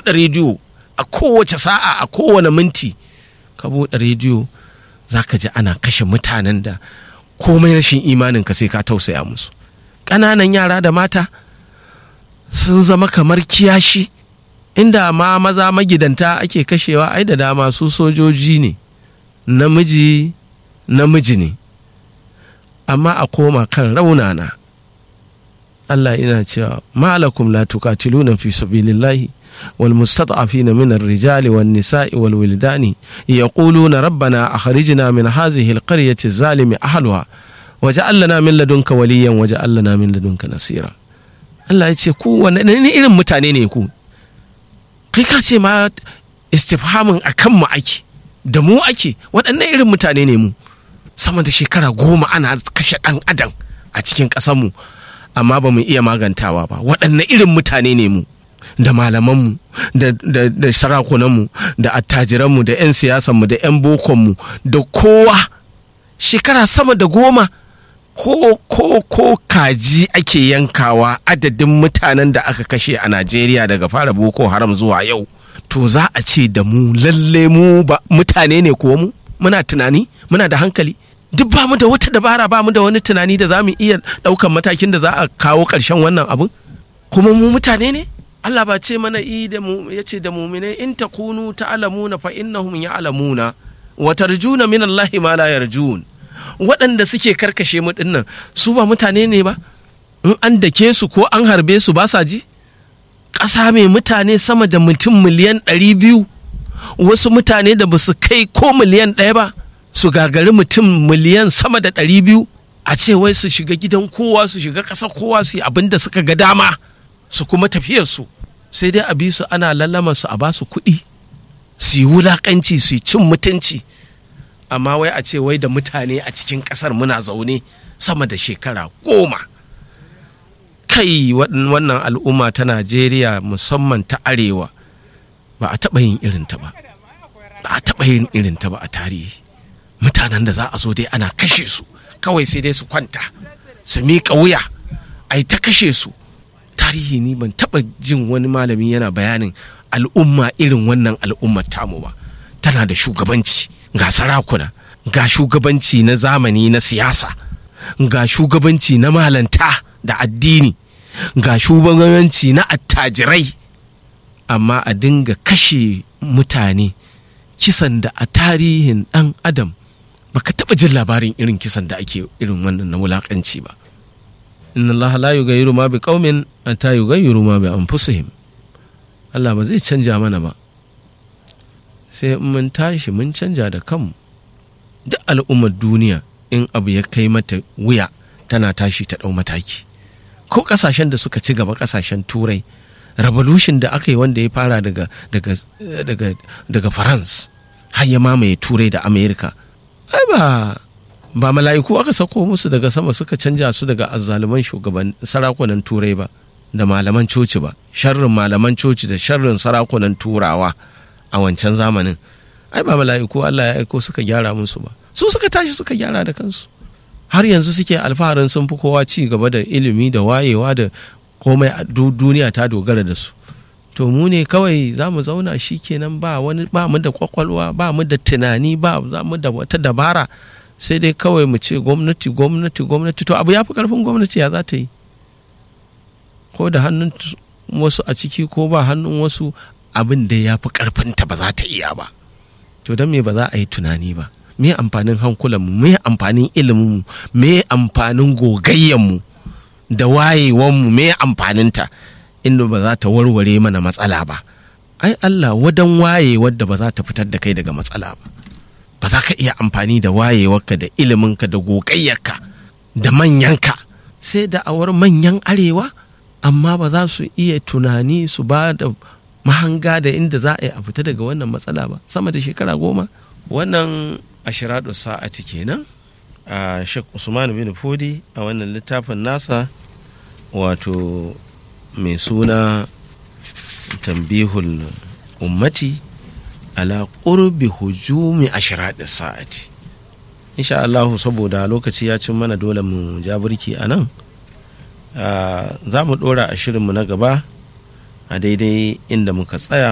buɗe rediyo a kowace sa'a a kowane minti ka buɗe rediyo za ka ji ana kashe mutanen da komai rashin imanin ka sai ka tausaya musu ƙananan yara da mata sun zama kamar kiyashi inda ma maza magidanta ake kashewa ai da dama su sojoji ne namiji namiji ne amma a koma kan raunana Allah ina cewa malakum la tuqatiluna fi sabilillahi wal mustad'afina min ar-rijali wan nisa'i wal wildani yaquluna rabbana akhrijna min hadhihi al-qaryati zalimi ahliha waj'al lana min ladunka waliyan waj'al lana min ladunka nasira Allah ya ce ku wanne irin mutane ne ku kai ka ce ma istifhamin akan mu ake da mu ake waɗannan irin mutane ne mu sama da shekara goma ana kashe ɗan adam a cikin ƙasarmu amma ba mu iya magantawa ba waɗanne irin mutane ne mu da malamanmu da, da, da sarakunanmu da attajiranmu da 'yan siyasanmu da 'yan bokonmu da kowa shekara sama da goma ko ko ko kaji ake yankawa adadin mutanen da aka kashe a najeriya daga fara boko haram zuwa yau to za a ce da mu lalle mu ba mutane ne ko mu muna tunani muna da hankali duk ba mu da wata dabara ba mu da wani tunani da za mu iya ɗaukan matakin da za a kawo ƙarshen wannan abin kuma mu mutane ne Allah ba ce mana i da mu ya ce da mumine in takunu ta'lamuna fa innahum ya'lamuna wa tarjuna min Allah ma la yarjun waɗanda suke karkashe mu dinnan su ba mutane ne ba in an dake su ko an harbe su ba sa ji ƙasa mai mutane sama da mutum miliyan ɗari biyu wasu mutane da ba su kai ko miliyan ɗaya ba su gagari mutum miliyan sama da ɗari biyu a ce wai su shiga gidan kowa su shiga ƙasa kowa su yi abin da suka ga dama su kuma tafiyar su sai dai a bi su ana lallama su a ba su kuɗi su yi wulaƙanci su yi cin mutunci amma wai a ce wai da mutane a cikin ƙasar muna zaune sama da shekara goma kai wannan al'umma ta najeriya musamman ta arewa ba a taɓa yin irinta ba ba a taɓa yin irinta ba a tarihi mutanen da za a zo dai ana kashe su kawai sai dai su kwanta su miƙa wuya a ta kashe su tarihi ni ban taɓa jin wani malami yana bayanin al'umma irin wannan al'ummar tamu ba tana da shugabanci ga sarakuna ga shugabanci na zamani na siyasa ga shugabanci na malanta da addini ga shugabanci na attajirai amma a dinga kashe mutane kisan da a tarihin ɗan adam baka taɓa jin labarin irin kisan da ake irin wannan na wulaƙanci ba inna Allah la yughayyiru ma bi qaumin hatta yughayyiru ma bi anfusihim Allah ba zai canja mana ba sai in mun tashi mun canja da kanmu duk al'ummar duniya in abu ya kai mata wuya tana tashi ta ɗau mataki ko ƙasashen da suka ci gaba ƙasashen turai revolution da aka yi wanda ya fara daga daga daga daga france har ya mamaye turai da america ai ba ba mala'iku aka sako musu daga sama suka canja su daga azzaluman shugaban sarakunan turai ba da malaman coci ba sharrin malaman coci da sharrin sarakunan turawa a wancan zamanin ai ba mala'iku Allah ya aiko suka gyara musu ba su suka tashi suka gyara da kansu har yanzu suke alfaharin sun fi kowa ci gaba da ilimi da wayewa da komai a duniya ta dogara da su to mu ne kawai za mu zauna shi kenan ba wani ba mu da kwakwalwa ba mu da tunani ba za mu da wata dabara sai dai kawai mu ce gwamnati gwamnati gwamnati to abu ya fi karfin gwamnati ya za ta yi ko da hannun wasu a ciki ko ba hannun wasu abin da ya fi karfinta ba za ta iya ba to don me ba za a yi tunani ba me amfanin hankulanmu me amfanin iliminmu me amfanin gogayyanmu da wayewanmu me amfaninta inda ba za ta warware mana matsala ba ai Allah wadan waye wadda ba za ta fitar da kai daga matsala ba ba za ka iya amfani da wayewarka da iliminka da gogayyarka da manyanka sai da awar manyan arewa amma ba za su iya tunani su ba da mahanga da inda za a yi a fita daga wannan matsala ba sama da shekara goma wannan ashiradu sa'ati kenan a shek usman bin fodi a wannan littafin nasa wato mai suna tambihul ummati ala ƙurbi hujumi ashiradu sa'ati insha Allahu saboda lokaci ya cin mana dole mu ja birki a nan za mu ɗora a shirinmu na gaba a daidai inda muka tsaya